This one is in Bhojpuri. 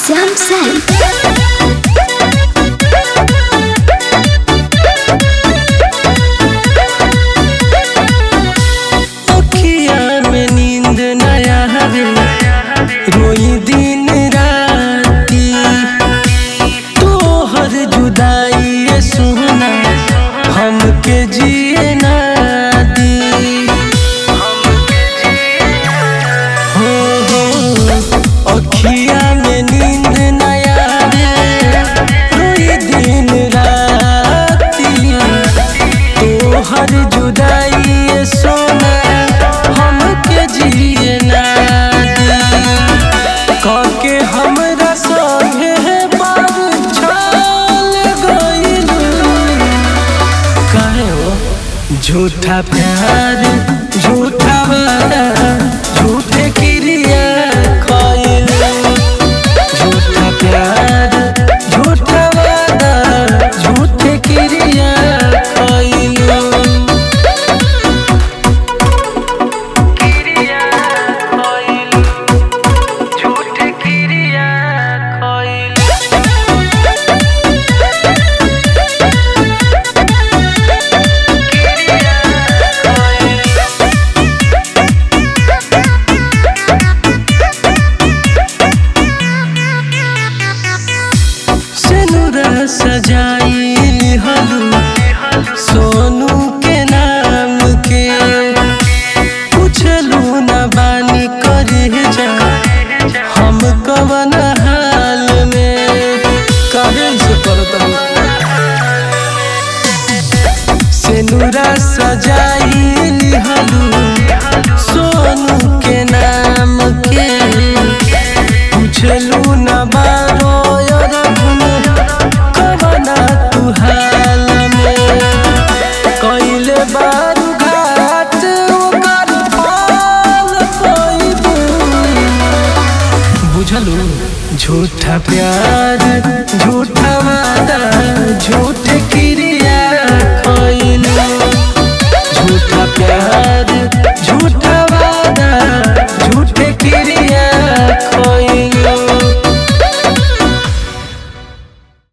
Jump Cell. अखिया में नींद नया हवे रोई दिन राती तोहर जुदाई ये सुना हमके जिए ना दी हो हो अखिया में नींद नया हवे रोई दिन राती तोहर जुदाई ये सोना हमके जिए ना दी काके हमरा संगे बार छाल गइलू काहे हो झूठा प्यार झूठा वादा झूठे क्रिया खइलू झूठा प्यार झूठा वादा झूठे क्रिया खइलू क्रिया खइलू झूठे क्रिया खइलू सिनुरा सजाई हलू सोनू के नाम के पूछलू न बानी करे जा हम कवन हाल में काहे से करतलू सिनुरा सजाई हलू सोनू के नाम के पूछलू न बारो रघुन कवना तू हाल में कइले बारू घाट ओकर पाल पइबू बुझलू झूठा प्यार झूठा वादा झूठ